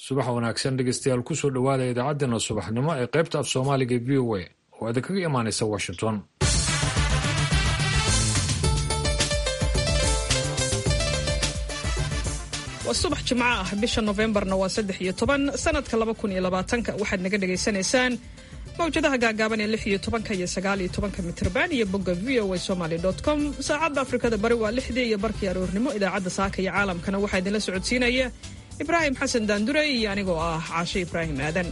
subax wanaagsan dhegeystayaal kusoo dhowaada idaacaddeenna subaxnimo ee qaybta af soomaaliga v o a oo idinkaga imaanaysa washington waa subax jimco ah bisha nofembarna waa saddex iyo toban sanadka laba kun iyo labaatanka waxaad naga dhagaysanaysaan mawjadaha gaagaaban ee lix iyo tobanka iyo sagaal iyo tobanka mitrban iyo bogga v o a somaly com saacadda afrikada bari waa lixdii iyo barkii aroornimo idaacadda saaka iyo caalamkana waxaa idinla socodsiinaya ibraahim xasan daandure iyo anigoo ah caashe ibraahim aadan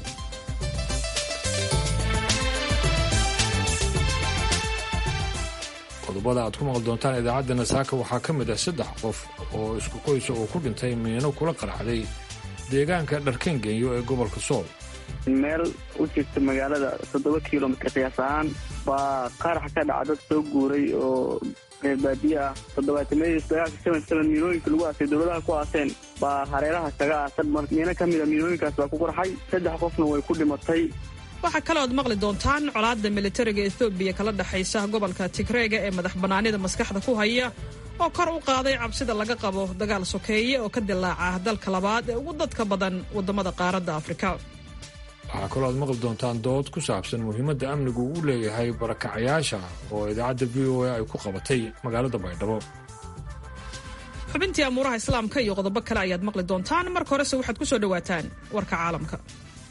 qodobada aad ku maqli doontaan idaacaddeenna saaka waxaa ka mid ah saddex qof oo isku qoysa oo ku dhintay miino kula qarxday deegaanka dharkengenyo ee gobolka sool meel u jirta magaalada toddoba kilomitr qiyaas ahaan baa qarax ka dhaca dad soo guuray oo reer baadiye ah toddobaatamadiis dagaalka seven seven miinooyinka lagu aasay dowladaha ku aaseen baa hareeraha kaga aasan mar miino ka mida miinooyinkaas baa ku qarxay saddex qofna way ku dhimatay waxaa kalood maqli doontaan colaadda militariga ethoobiya kala dhexaysa gobolka tigreega ee madax bannaanida maskaxda ku haya oo kor u qaaday cabsida laga qabo dagaal sokeeye oo ka dilaaca dalka labaad ee ugu dadka badan waddamada qaaradda afrika waxaa kaloo aad maqli doontaan dood ku saabsan muhiimadda amnigu uu leeyahay barakacayaasha oo idaacadda v o a ay ku qabatay magaalada baydhabo xubintii amuuraha islaamka iyo qodobo kale ayaad maqli doontaan marka horese waxaad ku soo dhowaataan warka caalamka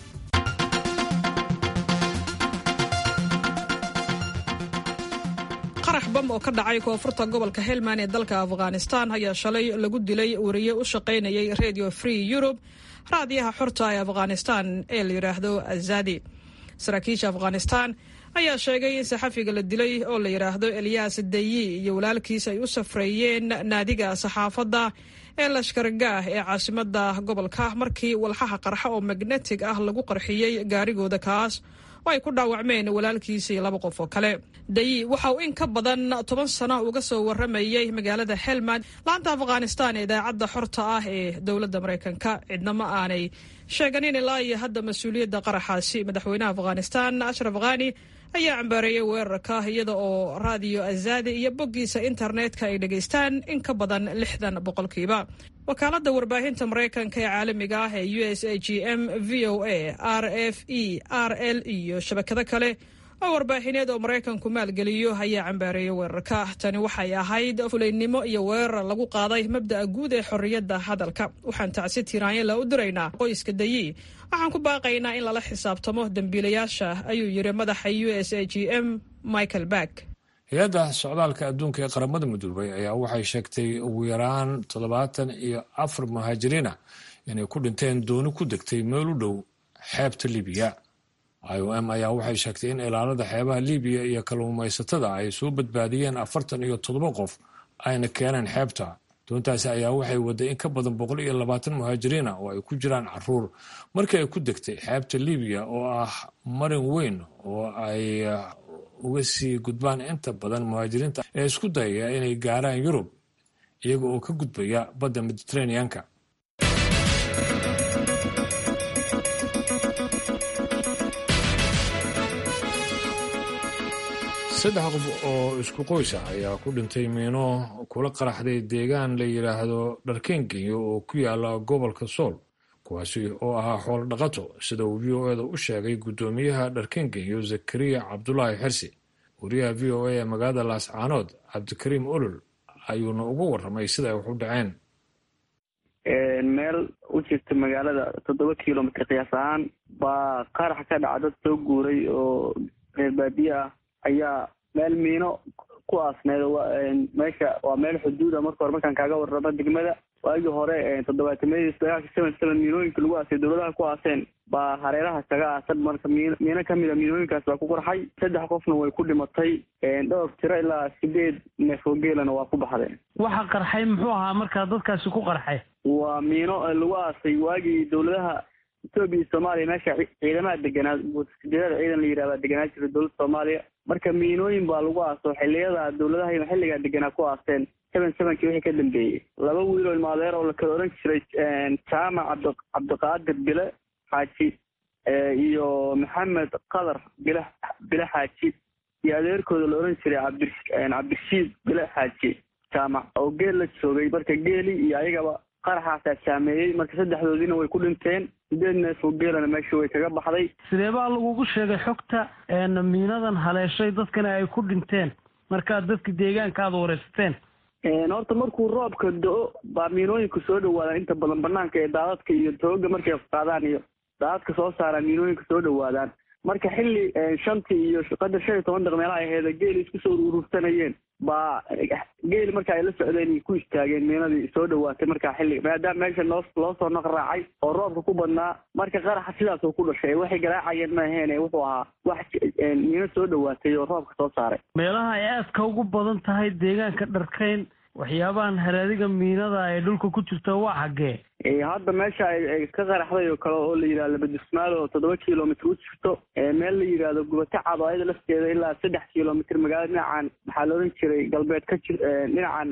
qarax bam oo ka dhacay koonfurta gobolka helmand ee dalka afghanistan ayaa shalay lagu dilay wariye u shaqaynayay radio free europe raadiyaha xorta ee afghanistan ee la yidhaahdo azadi saraakiisha afghanistan ayaa sheegay in saxafiga la dilay oo la yidhaahdo eliyas dayi iyo walaalkiis ay u safreeyeen naadiga saxaafadda ee lashkargaah ee caasimada gobolka markii walxaha qarxa oo magnetig ah lagu qarxiyey gaarigooda kaas oo ay ku dhaawacmeen walaalkiisa iyo laba qof oo kale dayi waxa uu in ka badan toban sano uga soo waramayey magaalada helmand laanta afghanistan ee idaacadda xorta ah ee dowladda maraykanka cidna ma aanay sheeganin ilaa iyo hadda mas-uuliyadda qaraxaasi madaxweynaha afghanistan ashraf khani ayaa cambaareeyey weerarka iyada oo raadiyo azadi iyo boggiisa internetka ay dhegaystaan in ka badan lixdan boqolkiiba wakaaladda warbaahinta maraykanka ee caalamiga ah ee u s a g m v o a r f e r l iyo shabakado kale oo warbaahineed oo maraykanku maalgeliyo ayaa cambaareeyey weerarka tani waxay ahayd fulaynimo iyo weerar lagu qaaday mabda'a guud ee xorriyadda hadalka waxaan tacsi tiraanyala u diraynaa qoyska dayi waxaan ku baaqaynaa in lala xisaabtamo dembiilayaasha ayuu yidhi madaxa u s a g m michael back hay-adda socdaalka adduunka ee qaramada midoobay ayaa waxay sheegtay ugu yaraan toddobaatan iyo afar muhaajiriina inay ku dhinteen dooni ku degtay meel u dhow xeebta libiya i o m ayaa waxay sheegtay in ilaalada xeebaha libiya iyo kalluumaysatada ay soo badbaadiyeen afartan iyo toddoba qof ayna keeneen xeebta doontaasi ayaa waxay waday in ka badan boqol iyo labaatan muhaajiriina oo ay ku jiraan caruur markii ay ku degtay xeebta libiya oo ah marin weyn oo ay uga sii gudbaan inta badan muhaajiriinta ee isku dayaya inay gaaraan yurub iyaga oo ka gudbaya badda mediteraneanka saddex qof oo isku qoysa ayaa ku dhintay miino kula qaraxday deegaan la yidhaahdo dharkengenyo oo ku yaala gobolka sool kuwaasi oo ahaa xoolo dhaqato sida uu v o eda u sheegay guddoomiyaha dharkengenyo zakariya cabdulaahi xirsi wariyaha v o a ee magaalada laascaanood cabdikariim olol ayuuna uga warramay sida ay wax u dhaceen meel u jirta magaalada toddoba kilomitr qiyaas ahaan baa qarax ka dhaca dad soo guuray oo reer baadiye ah ayaa meel miino ku aasneed meesha waa meel xuduuda marka hore markaan kaaga warramo degmada waagii hore toddobaatamadiis dagaalka seven seven miinooyinka lagu aasay dowladaha ku aaseen baa hareeraha kaga aasan marka miin miino ka mida miinooyinkaas baa ku qarxay saddex qofna way ku dhimatay dhowr tiro ilaa sideed neef oo geelana waa ku baxdeen waxa qarxay muxuu ahaa markaa dadkaasi ku qarxay waa miino lagu aasay waagii dowladaha etoobiya iyo soomaaliya meesha ciidamaha deganaa sideedada ciidan la yidhahdaa deganaa jira dowladda soomaaliya marka miinooyin baa lagu aaso xiliyada dowladaha xilligaa deganaa ku aaseen seven sevenkii wixii ka dambeeyey laba wiiloo ilmaadeer oo la kala oran jiray jaamac cabdi cabdiqaadir bile xaaji iyo maxamed qadar bile bile xaaji iyo adeerkooda la oran jiray cabdi cabdirashiid bile xaaji jaamac oo geel la joogay marka geeli iyo ayagaba qaraxaasaa saameeyey marka saddexdoodiina way ku dhinteen sideed neef oo geelana meesha way kaga baxday sidee baa lagugu sheegay xogta miinadan haleeshay dadkana ay ku dhinteen markaad dadka deegaanka aada wareysateen horta markuu roobka do-o baa miinooyinka soo dhawaadaan inta badan banaanka ee daadadka iyo tooga markay qaadaan iyo daadadka soo saaraan miinooyinka soo dhawaadaan marka xilli shantii iyo qadar shan iyo toban daq meelaha aheeda geeli isku soo urursanayeen baa geeli marka ay la socdeen ku istaageen miinadii soo dhawaatay markaa xilli maadaama meesha noo loo soo naq raacay oo roobka ku badnaa marka qaraxa sidaasuu ku dhashay waxay garaacayeen ma aheene wuxuu ahaa wax miino soo dhawaatay oo roobka soo saaray meelaha ay aadka ugu badan tahay deegaanka dharkeyn waxyaabahan haraadiga miinada ay dhulka ku jirta waa xaggee hadda meesha ay ka qaraxday oo kale oo la yidhahdo labadismaal oo toddoba kilomitr u jirto meel la yidhaahdo gubata cad oo ayada lafteeda ilaa saddex kilomitr magaalada dhinacan maxaa la odhan jiray galbeed ka jir dhinacan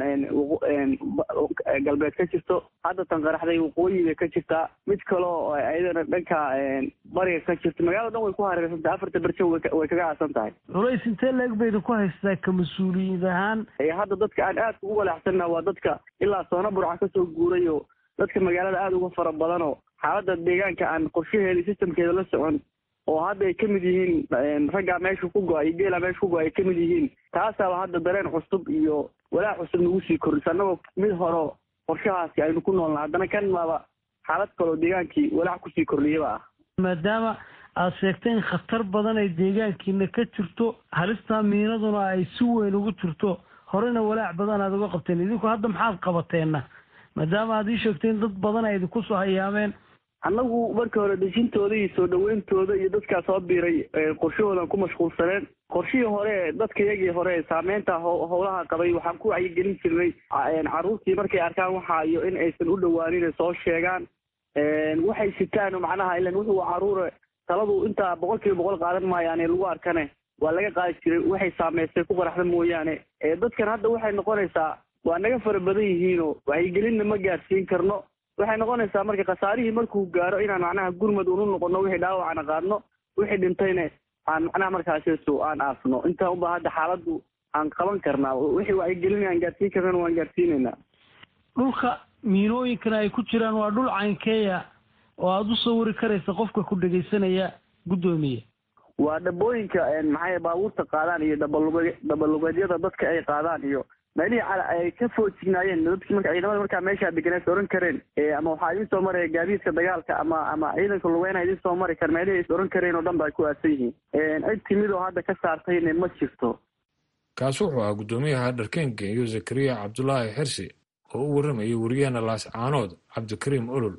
galbeed ka jirto hadda tan qaraxday waqooyi bay ka jirtaa mid kale oo ayadana dhanka bariga ka jirto magaalada dhan way ku hareersantahay afarta berjo way kaga aasan tahay culays intee leeg bayda ku haystaa ka mas-uuliyiin ahaan hadda dadka aan aadka ugu walaacsanna waa dadka ilaa soona burca kasoo guuray oo dadka magaalada aada uga fara badan oo xaaladda deegaanka aan qorshaheeda systemkeeda la socon oo hadda ay ka mid yihiin raggaa meesha ku go-ay iyo geelaa meesha ku go-ay ay ka mid yihiin taasaaba hadda dareen cusub iyo walaac cusub nagu sii kordhisa annagoo mid hore qorshahaasi aynu ku noolna haddana kan maaba xaalad kaloo deegaankii walaac kusii kordhiyaba ah maadaama aada sheegtay in khatar badan ay deegaankiina ka jirto halistaa miinaduna ay si weyn ugu jirto horena walaac badan aada uga qabteen idinku hadda maxaad qabateenna maadaama aad ii sheegtay in dad badan ay idinku soo hayaameen annagu marka hore dejintooda iyo soo dhaweyntooda iyo dadkaa soo biiray qorshahoodan ku mashquulsaneen qorshihii hore dadka iyagii hore saameynta howlaha qabay waxaan ku wacyigelin jirnay carruurtii markay arkaan waxa iyo in aysan u dhawaanin soo sheegaan waxay sitaan macnaha ilan wuxuu caruure taladu intaa boqol kiiba boqol qaadan maayaane lagu arkane waa laga qaadi jiray waxay saameystay ku qaraxda mooyaane dadkan hadda waxay noqonaysaa waa naga fara badan yihiinoo wacyigelinna ma gaarsiin karno waxay noqonaysaa marka khasaarihii markuu gaaro inaan macnaha gurmad unu noqono wixii dhaawacana qaadno wixii dhintayna aan macnaha markaasisu aan aasno intaa unba hadda xaaladdu aan qaban karnaa wixii wacyigelin aan gaarsiin karnana waan gaarsiinaynaa dhulka miinooyinkana ay ku jiraan waa dhul caynkeeya oo aada u sawiri karaysa qofka ku dhegaysanaya guddoomiye waa dhabooyinka maxay baabuurta qaadaan iyo dhabalug dhabalugeedyada dadka ay qaadaan iyo meelihii ay ka foojignaayeen dadki marka ciidamada markaa meeshaa deganees oran kareen ama waxaa idin soo maraya gaadiidka dagaalka ama ama ciidanka lugeyna idin soo mari kar meelihii is oran kareen oo dhan ba ay ku aasan yihiin cid timid oo hadda ka saartayna ma jirto kaasi wuxuu ahaa guddoomiyaha dharkeen genyo zakariya cabdulaahi xirsi oo u warramayay wariyahana laas caanood cabdikariim olol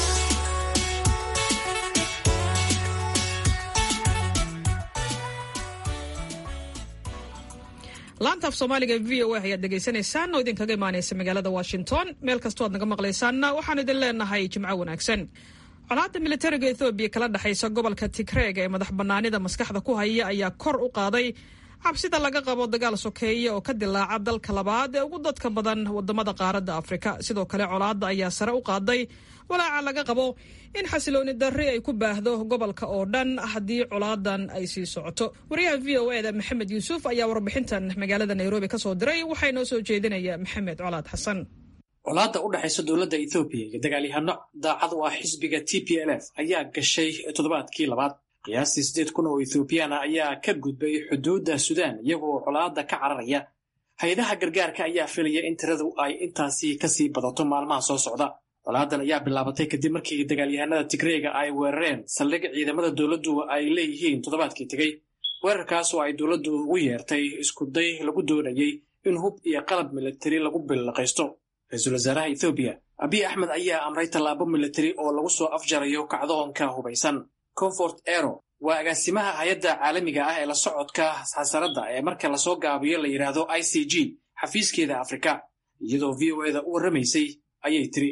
laanta af soomaaliga v o a ayaad dhegaysanaysaan oo idinkaga imaanaysa magaalada washington meel kastoo aad naga maqlaysaanna waxaan idin leenahay jimco wanaagsan colaadda militariga ethoobiya kala dhexaysa gobolka tigreeg ee madax bannaanida maskaxda ku haya ayaa kor u qaaday cabsida laga qabo dagaal sokeeye oo ka dilaaca dalka labaad ee ugu dadka badan wadamada qaaradda afrika sidoo kale colaadda ayaa sare u qaaday walaaca laga qabo in xasilooni darri ay ku baahdo gobolka oo dhan haddii colaadan ay sii socoto wariyaha v o eda maxamed yuusuf ayaa warbixintan magaalada nairobi ka soo diray waxaa inoo soo jeedinaya maxamed colaad xasan colaadda u dhexaysa dowladda ethoobiya iyo dagaalyahano daacad u ah xisbiga t p l f ayaa gashay toddobaadkii labaad qiyaastii siddeed kun oo ethoobiyaana ayaa ka gudbay xuduudda suudaan iyagoo colaadda ka cararaya hay-adaha gargaarka ayaa filaya in tiradu ay intaasi kasii badato maalmaha soo socda colaadan ayaa bilaabatay kadib markii dagaalyahanada tigreega ay weerareen saldhig ciidamada dowladdu ay leeyihiin toddobaadkii tegey weerarkaas oo ay dowladdu ugu yeertay iskuday lagu doonayey in hub iyo qalab militari lagu billaqaysto ra-iisul wasaaraha ethoobiya abiy axmed ayaa amray tallaabo militari oo lagu soo afjarayo kacdoonka hubaysan comfort ero waa agaasimaha hay-adda caalamiga ah ee la socodka xasaradda ee marka lasoo gaabiyo la yidhaahdo i c g xafiiskeeda afrika iyadoo v o eda u warramaysay ayay tiri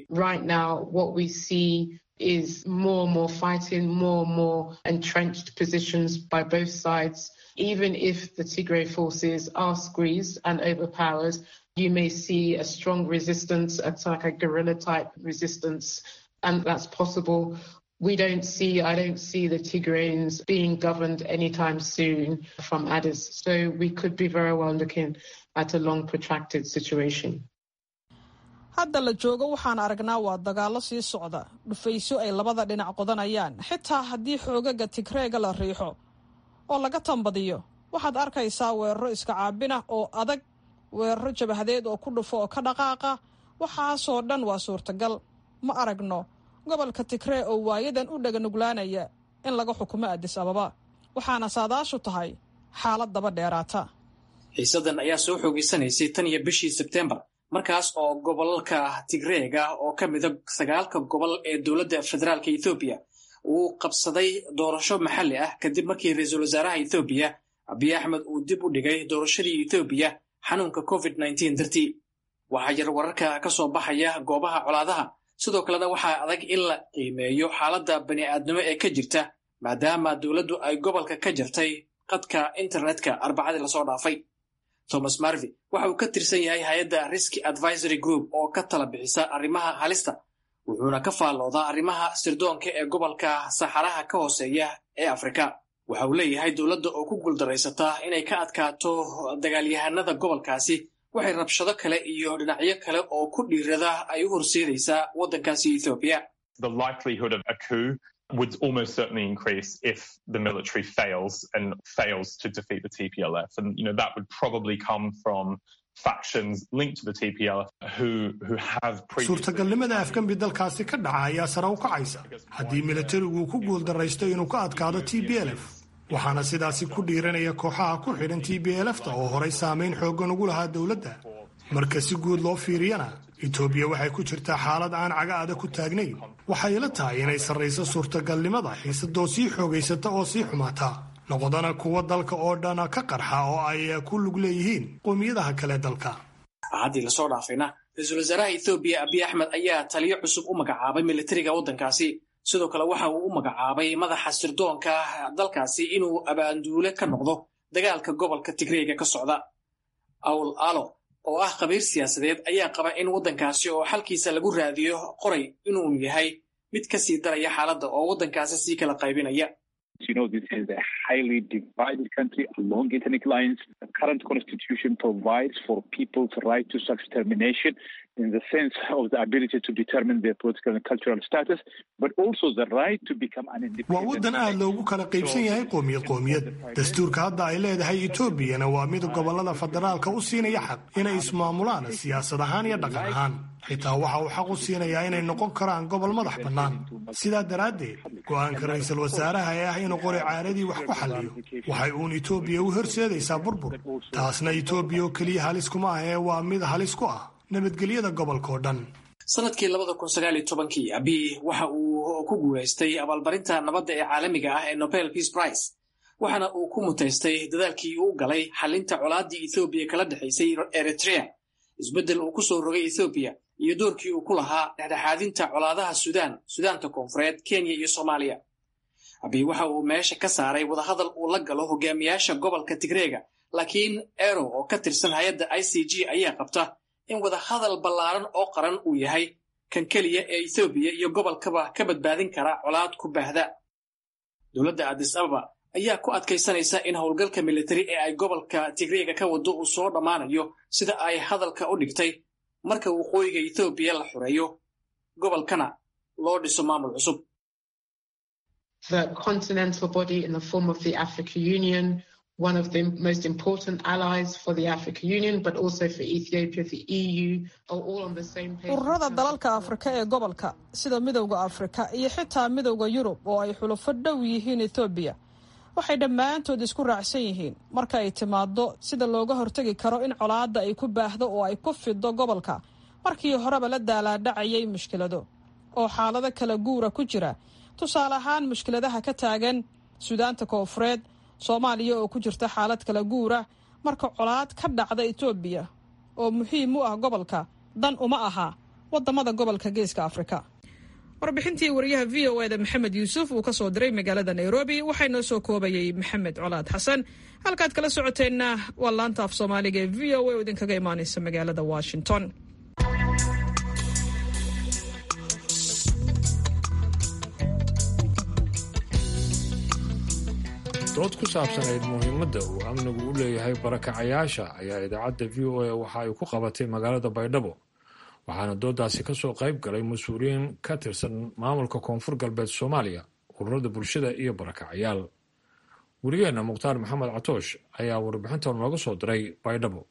is more and more fighting, more and more entrenched positions by both sides. Even if the Tigray forces are squeezed and overpowered, you may see a strong resistance, it's like a guerrilla type resistance, and that's possible. We don't see, I don't see the Tigrayans being governed anytime soon from Addis. So we could be very well looking at a long protracted situation. hadda la joogo waxaan aragnaa waa dagaallo sii socda dhufayso ay labada dhinac qodanayaan xitaa haddii xoogaga tigreega la riixo oo laga tambadiyo waxaad arkaysaa weeraro iska caabin ah oo adag weeraro jabahadeed oo ku dhufo oo ka dhaqaaqa waxaasoo dhan waa suurtagal ma aragno gobolka tigree oo waayadan u dhaganuglaanaya in laga xukumo adis ababa waxaana saadaashu tahay xaalad daba dheeraata xiisadan ayaa soo xoogeysanaysay tan iyo bishii sebtembar markaas oo gobolka tigreega oo ka mida sagaalka gobol ee dowladda federaalka ethoobiya uu qabsaday doorasho maxalli ah kadib markii ra-iisul wasaaraha ethoobiya abiy axmed uu dib u dhigay doorashadii ethoobiya xanuunka covid nteen dartii waxaa yar wararka ka soo baxaya goobaha colaadaha sidoo kalena waxaa adag in la qiimeeyo xaaladda bani'aadnimo ee ka jirta maadaama dowladdu ay gobolka ka jartay qadka internetka arbacadii lasoo dhaafay thomas marvi waxa uu ka tirsan yahay hay-adda riski advisory group oo ka tala bixisa arrimaha halista wuxuuna ka faalloodaa arrimaha sirdoonka ee gobolka saxaraha ka hooseeya ee afrika waxa uu leeyahay dowladda oo ku guuldaraysataa inay ka adkaato dagaalyahanada gobolkaasi waxay rabshado kale iyo dhinacyo kale oo ku dhiirada ay u horseedaysaa waddankaasi ethoobiya would almost certainly increase if the military fails and fails to defeat the TPLF. And, you know, that would probably come from factions linked to the TPLF who, who have suurtagalnimada afgambi dalkaasi ka dhaca ayaa sare u kacaysa haddii militarigu ku guuldaraysto inuu ka adkaado t b l f waxaana sidaasi ku dhiiranaya kooxaha ku xidhan t b lfta oo horay saamayn xooggan ugu lahaa dowladda marka si guud loo fiiriyana etoobiya waxay ku jirtaa xaalad aan caga adag ku taagnayn waxay ila tahay inay sarrayso suurtagalnimada xiisadoo sii xoogaysata oo sii xumaata noqdana kuwa dalka oo dhana ka qarxa oo ay ku lug leeyihiin qowmiyadaha kale dalka haddii lasoo dhaafayna ra-iisul wasaaraha ethoobiya abiy axmed ayaa taliyo cusub u magacaabay militariga waddankaasi sidoo kale waxa uu u magacaabay madaxa sirdoonka dalkaasi inuu abaanduule ka noqdo dagaalka gobolka tigreega ka socda awl alo oo ah khabiir siyaasadeed ayaa qaba in waddankaasi oo xalkiisa lagu raadiyo qoray inuu yahay mid ka sii daraya xaaladda oo waddankaasi sii kala qaybinaya You know, this is a highly divided country along ethnic lines. The current constitution provides for people's right to self-determination in the sense of the ability to determine their political and cultural status, but also the right to become an independent. waa waddan aad loogu kala qaybsan yahay qoomiyad qoomiyad dastuurka hadda ay leedahay etoobiyana waa mid gobollada federaalka u siinaya xaq inay ismaamulaan siyaasad ahaan iyo dhaqan ahaan xitaa waxa uu xaq u siinayaa inay noqon karaan gobol madax bannaan sidaa daraaddeed go'aanka ra'iisul wasaaraha ee ah inuu qori caaradii wax ku xalliyo waxay uun etoobiya u horseedaysaa burbur taasna etoobiya oo keliya halis kuma ah ee waa mid halis ku ah nabadgelyada gobolka oo dhan sanadkii labada kun sagaal iyo tobankii abiy waxa uu ku guulaystay abaalmarinta nabadda ee caalamiga ah ee nobel peace prize waxaana uu ku mutaystay dadaalkii uu galay xalinta colaaddii ethoobiya kala dhexaysay eritrea isbeddel uu ku soo rogay ethoobiya iyo doorkii uu ku lahaa dhexdhexaadinta colaadaha suudaan suudaanta koonfureed kenya iyo soomaaliya abiy waxa uu meesha ka saaray wadahadal uu la galo hogaamiyaasha gobolka tigreega laakiin ero oo ka tirsan hay-adda i c g ayaa qabta in wadahadal ballaaran oo qaran uu yahay kan keliya ee ethoobiya iyo gobolkaba ka badbaadin kara colaad ku baahda dowladda adis ababa ayaa ku adkaysanaysa in howlgalka militari ee ay gobolka tigreega ka wado uu soo dhammaanayo sida ay hadalka u dhigtay marka waqooyiga ethoobiya la xoreeyo gobolkana loo dhiso maamul cusub The continental body in the form of the African Union, one of the most important allies for the African Union, but also for Ethiopia, the EU, are all on the same page. ururada dalalka afrika ee gobolka sida midowda afrika iyo xitaa midowda yurub oo ay xulufo dhow yihiin ethoobiya waxay dhammaantood isku raacsan yihiin marka ay timaado sida looga hortegi karo in colaadda ay ku baahdo oo ay ku fido gobolka markii horeba la daalaadhacayay mushkilado oo xaalado kala guura ku jira tusaale ahaan mushkiladaha ka taagan suudaanta koonfureed soomaaliya oo ku jirta xaalad kala guura marka colaad ka dhacda etoobiya oo muhiim u ah gobolka dan uma aha wadamada gobolka geeska afrika warbixintii wariyaha v o eda maxamed yuusuf uu ka soo diray magaalada nairobi waxaa inoo soo koobayay maxamed colaad xasan halkaad kala socoteenna waa laanta af soomaaliga ee v o a oo idinkaga imaaneysa magaalada washington dood ku saabsanayd muhiimadda uu amnigu u leeyahay barakacayaasha ayaa idaacadda v o a waxa ay ku qabatay magaalada baydhabo waxaana doodaasi ka soo qayb galay mas-uuliyiin ka tirsan maamulka koonfur galbeed soomaaliya ururada bulshada iyo barakacyaal werigeenna mukhtaar maxamed catoosh ayaa warbixintan nooga soo diray baydhabo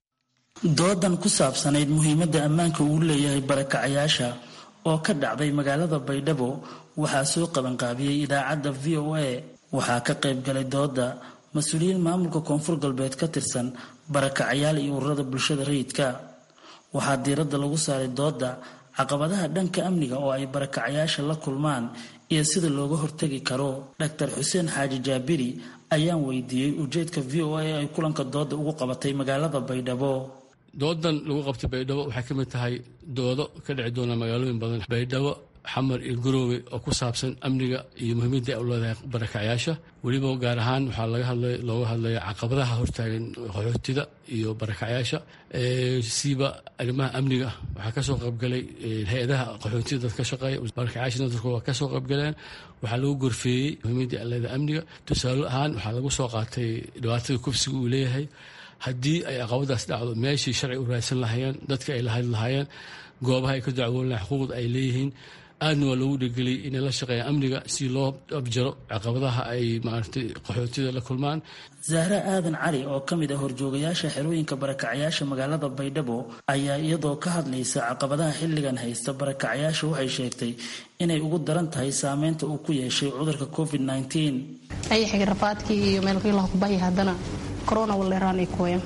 doodan ku saabsanayd muhiimadda ammaanka uu leeyahay barakacayaasha oo ka dhacday magaalada baydhabo waxaa soo qabanqaabiyey idaacadda v o a waxaa ka qayb galay dooda mas-uuliyiin maamulka koonfur galbeed ka tirsan barakacayaal iyo ururada bulshada rayidka waxaa diiradda lagu saaray dooda caqabadaha dhanka amniga oo ay barakacayaasha la kulmaan iyo sida looga hortegi karo dr xuseen xaaji jaabiri ayaan weydiiyey ujeedka v o a ay kulanka dooda ugu qabatay magaalada baydhabo doodan lagu qabtay baydhabo waxay ka mid tahay doodo ka dhici doona magaalooyin badan baydhabo xamar iyo garoowe oo ku saabsan amniga iyo muhiimadda ay u leedahay barakacyaasha weliba gaar ahaan waxaa laga hadlay looga hadlaya caqabadaha hortaagan qaxootida iyo barakacyaasha siiba arrimaha amniga waxaa kasoo qaybgalay hay-adaha qaxootida dad ka shaqeeya barakacyaasha dadku waa kasoo qaybgaleen waxaa lagu gorfeeyey muhiimadda ay leedahay amniga tusaale ahaan waxaa lagu soo qaatay dhibaatada kufsiga uu leeyahay haddii ay caqabadaas dhacdo meeshii sharci u raadsan lahaayeen dadka ay lahadli lahaayeen goobaha ay ka dacwoon lahayen xuquuqda ay leeyihiin aadna waa loogu dhigeliyay inay la shaqeeyaan amniga si loo abjaro caqabadaha ay maaragtay qaxootida la kulmaan zahra aadan cali oo ka mid ah horjoogayaasha xerooyinka barakacyaasha magaalada baydhabo ayaa iyadoo ka hadlaysa caqabadaha xilligan haysta barakacyaasha waxay sheegtay inay ugu daran tahay saameynta uu ku yeeshay cudurka covid ayaxiga rafaadkii iyo meelkiilaha kubahya haddana corona waleeraan ay kooyan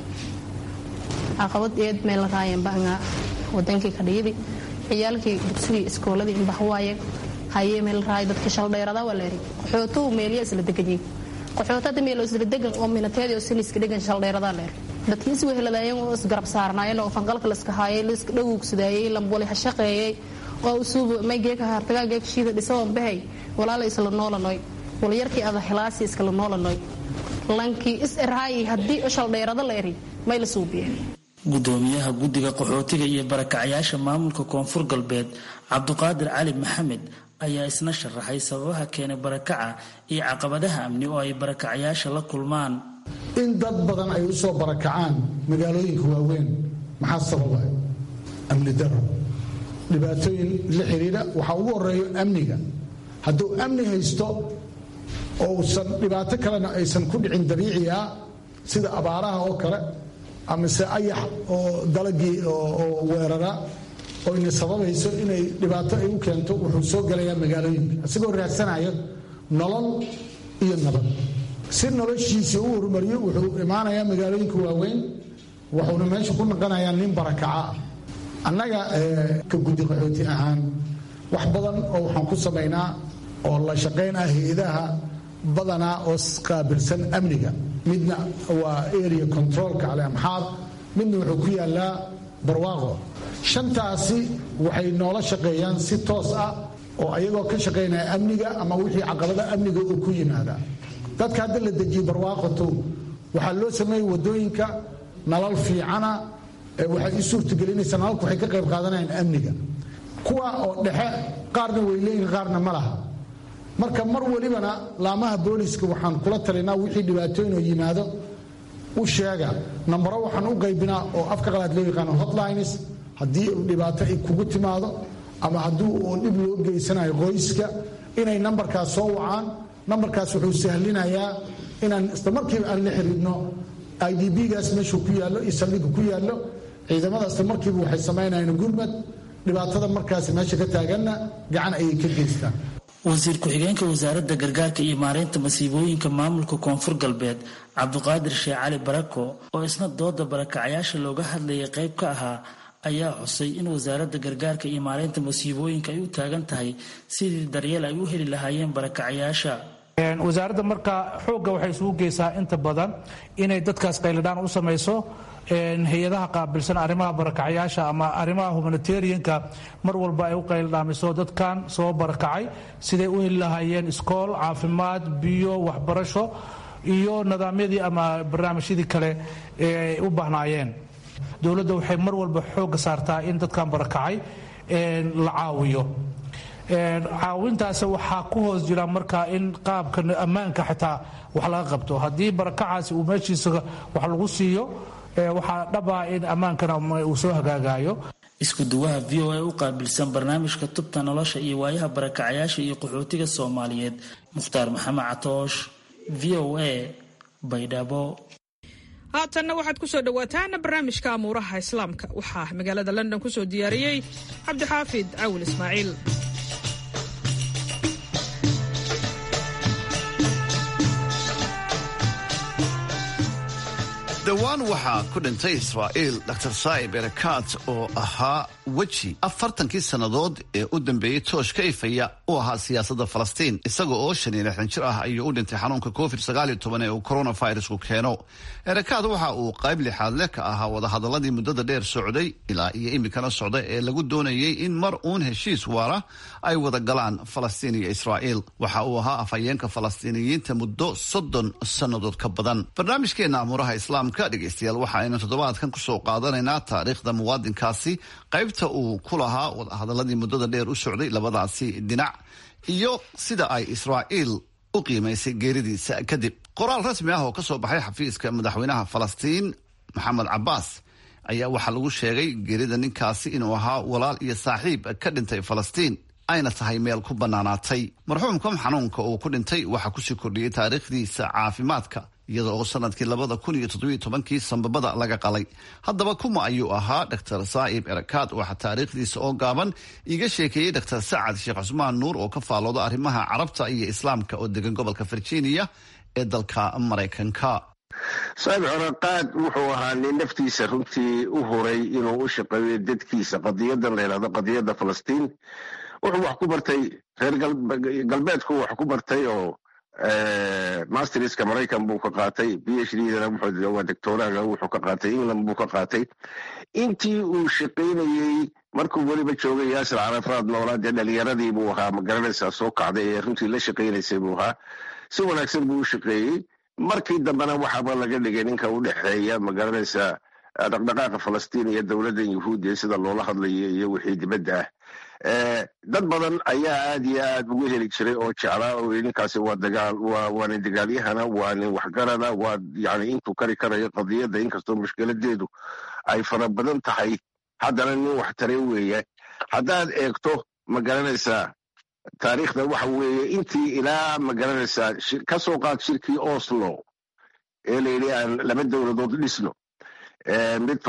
caqabad eed meel raayan banga wadankii kadhiyadi ciyaalkii dugsigii iskooladii inbaxwaaye hayee meel raay dadka shaldheerada waa leeri qaxootuu meeliya isla deganyiin qaxootada meelo isla degan oo minateedi oo siniska degan shaldheerada leer dadkii is weheladaayeen oo isgarab saarnaayeen oo fangalka laska haayay liska dhawugsadayay lamboli ha shaqeeyay oo usuub may geeka hartagaa geeka shiida dhisawan bahay walaala isla noolanoy walyarkii ada hilaasi iskala noolanoy lankii is erhaayi haddii shaldheerada leeri may la suubiye gudoomiyaha guddiga qaxootiga iyo barakacyaasha maamulka koonfur galbeed cabduqaadir cali maxamed ayaa isna sharaxay sababaha keenay barakaca iyo caqabadaha amni oo ay barakacyaasha la kulmaan in dad badan ay u soo barakacaan magaalooyinka waaweyn maxaa sababa amni daro dhibaatooyin la xiriira waxaa ugu horeeyo amniga hadduu amni haysto oo usan dhibaato kalena aysan ku dhicin dabiici ah sida abaaraha oo kale amase ayax oo dalagii oo weerara oo ina sababayso inay dhibaato ay u keento wuxuu soo gelayaa magaalooyinka isagoo raadsanayo nolol iyo nabad si noloshiisii u horumariyo wuxuu imaanayaa magaalooyinka waaweyn wuxuuna meesha ku naqanayaa nin barakaca ah annaga ka guddi qaxooti ahaan wax badan oo waxaan ku samaynaa oo la shaqayn ah hay-adaha badanaa oo qaabilsan amniga midna waa area controlka cali amxaar midna wuxuu ku yaalaa barwaaqo shantaasi waxay noola shaqeeyaan si toos ah oo ayagoo ka shaqaynaya amniga ama wixii caqabada amniga uu ku yimaada dadka hadda la dejiyey barwaaqoto waxaa loo sameeyey wadooyinka nalal fiicana waxay u suurtagelinaysaa nalalku waxay ka qayb qaadanayaan amniga kuwa oo dhexe qaarna way leeyihin qaarna ma laha marka mar welibana laamaha booliska waxaan kula talinaa wixii dhibaatooyin oo yimaado u sheega nambaro waxaan u qaybinaa oo afka qalaad loo yaqaano hotlines haddii dhibaato ay kugu timaado ama haddii oo dhib loo geysanayo qoyska inay nambarkaas soo wacaan nambarkaas wuxuu sahlinayaa inaan isla markiiba aan la xiriirno i d b-gaas meeshuu ku yaallo iyo saldhigga ku yaallo ciidamada isla markiiba waxay samaynayaan gurmad dhibaatada markaas meesha ka taaganna gacan ayay ka geystaan wasiir ku-xigeenka wasaaradda gargaarka iyo maareynta masiibooyinka maamulka koonfur galbeed cabduqaadir sheekh cali barako oo isna dooda barakacyaasha looga hadlayay qayb ka ahaa ayaa xusay in wasaaradda gargaarka iyo maareynta masiibooyinka ay u taagan tahay sidii daryeel ay u heli lahaayeen barakacyaasha wasaaradda marka xoogga waxay isugu geysaa inta badan inay dadkaas qayladhaan u samayso hay-adaha qaabilsan arrimaha barakacyaasha ama arrimaha humanitarianka mar walba ay u qayldhaamiso dadkan soo barakacay siday u heli lahaayeen iskool caafimaad biyo waxbarasho iyo nidaamyadii ama barnaamijyadii kale ee u baahnaayeen dowladda waxay mar walba xoogga saartaa in dadkan barakacay la caawiyo caawintaas waxaa ku hoos jira marka in qaabka ammaanka xitaa wax laga qabto haddii barakacaasi uu meeshiisa wax lagu siiyo waxaa dhaba in ammaankana uu soo hagaagayo isku-duwaha v o a u qaabilsan barnaamijka tubta nolosha iyo waayaha barakacayaasha iyo qaxootiga soomaaliyeed mukhtaar maxamed catoosh v o a baydhabo haatanna waxaad ku soo dhowaataan barnaamijka amuuraha islaamka waxaa magaalada london ku soo diyaariyey cabdixaafid cawil ismaaciil dhowaan waxaa ku dhintay israa'iil dr saa'ib erekaat oo ahaa weji afartankii sannadood ee u dambeeyey toosh ka ifaya u ahaa siyaasadda falastiin isaga oo shan iyo lixdan jir ah ayuu u dhintay xanuunka covid sagaal iyo toban ee uu coronavirusku keeno erekaat waxa uu qayb lixaad leh ka ahaa wadahadaladii muddada dheer socday ilaa iyo iminkana socda ee lagu doonayey in mar uun heshiis waara ay wada galaan falastiin iyo israa'iil waxa uu ahaa afhayeenka falastiiniyiinta muddo soddon sannadood ka badan barnaamijkeena amuuraha islaamka dhegeystayaal waxa aynu toddobaadkan kusoo qaadanaynaa taariikhda muwaadinkaasi qaybta uu ku lahaa wadahadaladii muddada dheer u socday labadaasi dhinac iyo sida ay israa'iil u qiimaysay geeridiisa kadib qoraal rasmi ah oo ka soo baxay xafiiska madaxweynaha falastiin maxamed cabaas ayaa waxaa lagu sheegay geerida ninkaasi inuu ahaa walaal iyo saaxiib ka dhintay falastiin ayna tahay meel ku bannaanaatay marxuumkan xanuunka uu ku dhintay waxaa kusii kordhiyey taariikhdiisa caafimaadka iyada oo sanadkii labada kun iyo toddobiyo tobankii sambabada laga qalay haddaba kuma ayuu ahaa dr saa'ib erakaad waxaa taariikhdiisa oo gaaban iiga sheekeeyey dr sacad sheekh cusmaan nuur oo ka faalooda arrimaha carabta iyo islaamka oo degan gobolka virginia ee dalka maraykanka saa'ib erakaad wuxuu ahaa nin naftiisa runtii u huray inuu u shaqeeyo dadkiisa qadiyadan la yidhahdo qadiyadda falastiin wuxuu wax ku bartay reer galbeedku wax ku bartay oo masterska maraykan buu ka qaatay b h dana waa doctoraga wuxuu ka qaatay england buu ka qaatay intii uu shaqaynayey markuu weliba joogay yaasir carafaad noolaa dee dhalinyaradii buu ahaa magaranaysaa soo kacday ee runtii la shaqaynaysay buu ahaa si wanaagsan buu u shaqeeyey markii dambena waxaaba laga dhigay ninka u dhexeeya magaranaysaa dhaqdhaqaaqa falastiin iyo dowladdan yahuudiya sida loola hadlayo iyo wixii dibadda ah dad badan ayaa aad iyo aad ugu heli jiray oo jeclaa oo ninkaasi waa dagaal waa nin dagaalyahana waa nin waxgarana waa yani intuu kari karayo qadiyadda inkastoo mushkiladeedu ay fara badan tahay haddana nin wax taray weeye haddaad eegto ma garanaysaa taariikhda waxa weeye intii ilaa ma garanaysaa ka soo qaad shirkii oslo ee layidhi aan laba dowladood dhisno mid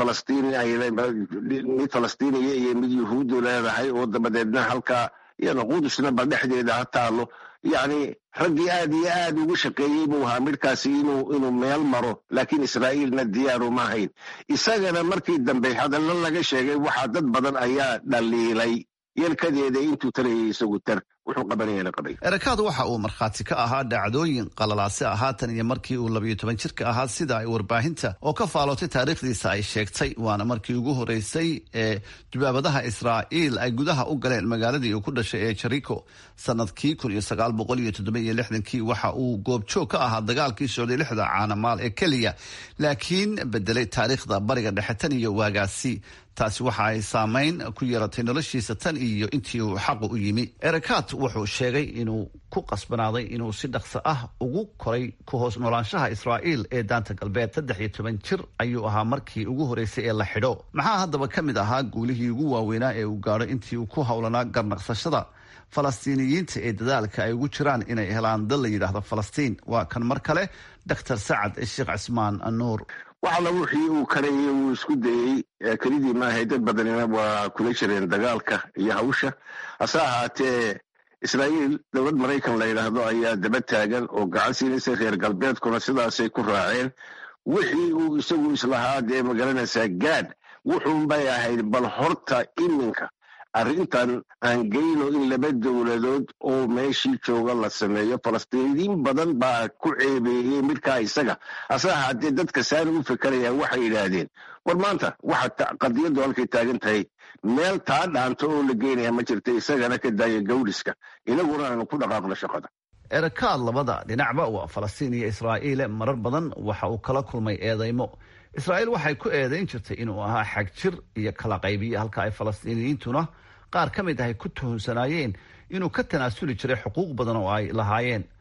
mid falastiiniya iyo mid yuhuuddu leedahay oo dabadeedna halkaa iyana qudusna ba dhexdeeda ha taalo yacni raggii aad iyo aad ugu shaqeeyey buu ahaa midkaasi inuu inuu meel maro laakiin israa'iilna diyaaru ma hayn isagana markii dambe hadallo laga sheegay waxaa dad badan ayaa dhaliilay yelkadeeda intuu tarayay isagu tar wuxuu qabanayana qabay erakaad waxa uu markhaati ka ahaa dhacdooyin qalalaase ah haatan iyo markii uu labayo toban jirka ahaa sida ay warbaahinta oo ka faalootay taariikhdiisa ay sheegtay waana markii ugu horeysay ee dubaabadaha israa'iil ay gudaha u galeen magaaladii uu ku dhashay ee jariko sanadkii kun iyo sagaal boqol iyo toddoba iyo lixdankii waxa uu goobjoog ka ahaa dagaalkii socday lixda caanamaal ee keliya laakiin bedelay taariikhda bariga dhexe tan iyo waagaasi taasi waxa ay saameyn ku yeelatay noloshiisa tan iyo intii uu xaqu u yimi erakaat wuxuu sheegay inuu ku qasbanaaday inuu si dhaqso ah ugu koray ku hoos noolaanshaha israa'iil ee daanta galbeed saddex iyo toban jir ayuu ahaa markii ugu horeysay ee la xidho maxaa haddaba ka mid ahaa guulihii ugu waaweynaa ee uu gaadho intii uu ku howlanaa garnaqsashada falastiiniyiinta ee dadaalka ay ugu jiraan inay helaan dal la yidhaahdo falastiin waa kan mar kale dr sacad sheekh cismaan nuur wax alla wixii uu karayay wuu isku dayey kelidii maahay dad badanina waa kula jireen dagaalka iyo hawsha hase ahaatee israa'iil dowlad maraykan la yidhaahdo ayaa daba taagan oo gacan siinaysa reer galbeedkuna sidaasay ku raaceen wixii uu isagu islahaa dee magaranaysaa gaad wuxuunbay ahayd bal horta iminka arrintan aan geyno in laba dowladood oo meeshii jooga la sameeyo falastiiniyiin badan baa ku ceebeeyey midkaa isaga hase ahaatee dadka saani u fikerayaa waxay yidhaahdeen war maanta waxa qadiyaddu halkay taagan tahay meel taa dhaanto oo la geynaya ma jirta isagana ka daaya gawdhiska inaguna aanu ku dhaqaaqno shaqada erakaad labada dhinacba waa falastiin iyo israa'iile marar badan waxa uu kala kulmay eedaymo israa'iil waxay ku eedayn jirtay inuu ahaa xag jir iyo kala qaybiye halka ay falastiiniyiintuna qaar ka mid ahay ku tuhunsanaayeen inuu ka tanaasuli jiray xuquuq badan oo ay lahaayeen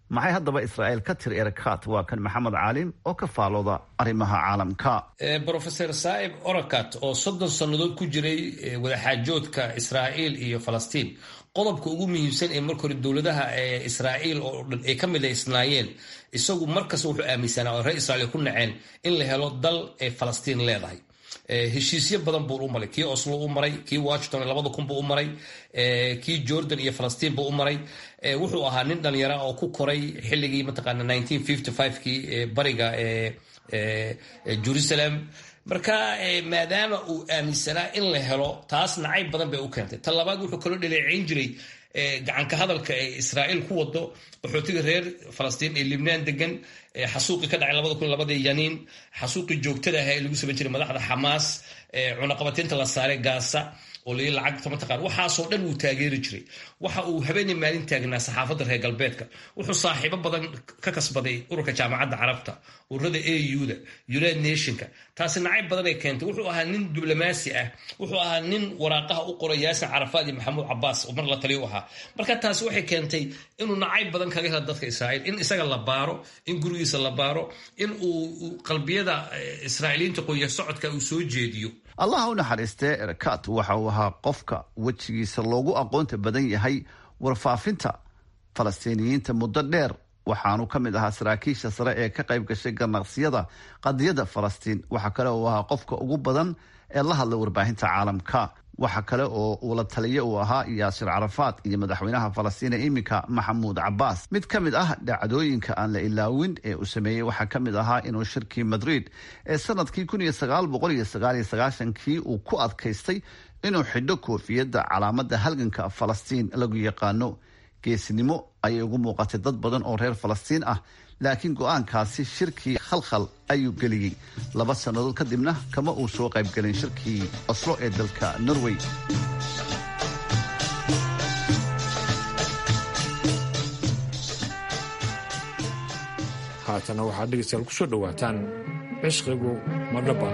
maxay haddaba israa'iil ka tiri erakat waa kan maxamed caalim oo ka faalooda arrimaha caalamka brofeor saaib orakat oo soddon sannadood ku jiray wadaxaajoodka israa'iil iyo falastiin qodobka ugu muhiimsan ee marka hore dowladaha israa'iil oo dhan ay ka midaysnaayeen isagu markasta wuxuu aaminsanaa oo reer israiil ku naceen in la helo dal ay falastiin leedahay heshiisyo badan buu u maray kii oslo u maray kii washington labada kun buu u maray kii jordan iyo falastiin buu u maray wuxuu ahaa nin dhalinyara oo ku koray xilligii mataqaana kii bariga jerusalem marka maadaama uu aaminsanaa in la helo taas nacayb badan bay u keentay ta labaad wuxuu kaloo dhaleeceyn jiray gacanka hadalka ee israa'iil ku wado qaxootiga reer falastiin ee libnaan degan xasuuqii ka dhacay labada kun labadii yaniin xasuuqii joogtada ahaa ee lagu samayn jiray madaxda xamaas cunaqabateynta la saaray gaasa oo lai lacagta mataqaan waxaasoo dhan wuu taageeri jiray waxa uu habeenii maalin taagnaa saxaafadda reer galbeedka wuxuu saaxiibo badan ka kasbaday ururka jaamacadda carabta ururada auda united nationka taasi nacayb badan ay keentay wuxuu ahaa nin diblomaasi ah wuxuu ahaa nin waraaqaha u qoray yaasin carafaad iyo maxamuud cabaas oo mar la taliyo u ahaa marka taasi waxay keentay inuu nacayb badan kaga helo dadka israa'iil in isaga la baaro in gurigiisa la baaro in uu qalbiyada israa'iiliyiinta qoya socodka uu soo jeediyo allaha u naxariistee erakat waxa uu ahaa qofka wejigiisa loogu aqoonta badan yahay warfaafinta falastiiniyiinta muddo dheer waxaanu ka mid ahaa saraakiisha sare ee ka qayb gashay ganaqsiyada qadiyadda falastiin waxa kale uu ahaa qofka ugu badan ee la hadlay warbaahinta caalamka waxa kale oo uu la taliye uu ahaa yaasir carafaad iyo madaxweynaha falastiina iminka maxamuud cabaas mid ka mid ah dhacdooyinka aan la ilaawin ee uu sameeyey waxaa ka mid ahaa inuu shirkii madrid ee sanadkii kii uu ku adkaystay inuu xidho koofiyadda calaamada halganka falastiin lagu yaqaano geesinimo ayay ugu muuqatay dad badan oo reer falastiin ah laakiin go-aankaasi shirkii khalkhal ayuu geliyey laba sannadood kadibna kama uu soo qaybgelin shirkii oslo ee dalka norway haatana waxaad dhegeystayaal ku soo dhowaataan cishqigu madhaba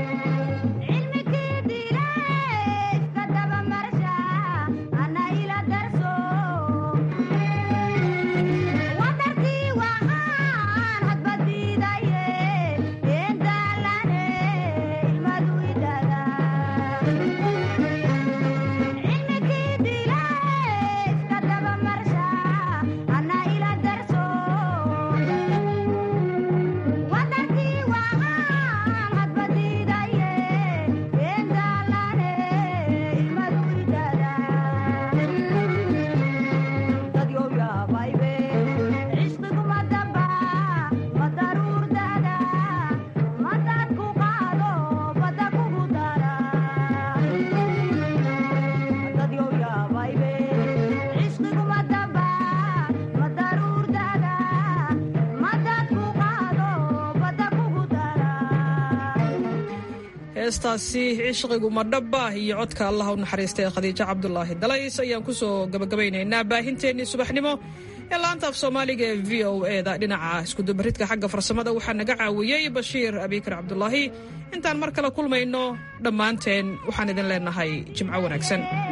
heestaasi cishqigu madhaba iyo codka allah u naxariistay khadiijo cabdulaahi dalays ayaan kusoo gabagabaynaynaa baahinteennii subaxnimo ee laanta af soomaaliga ee v o e da dhinaca iskudubaridka xagga farsamada waxaa naga caawiyey bashiir abikar cabdulaahi intaan mar kale kulmayno dhammaanteen waxaan idin leenahay jimco wanaagsan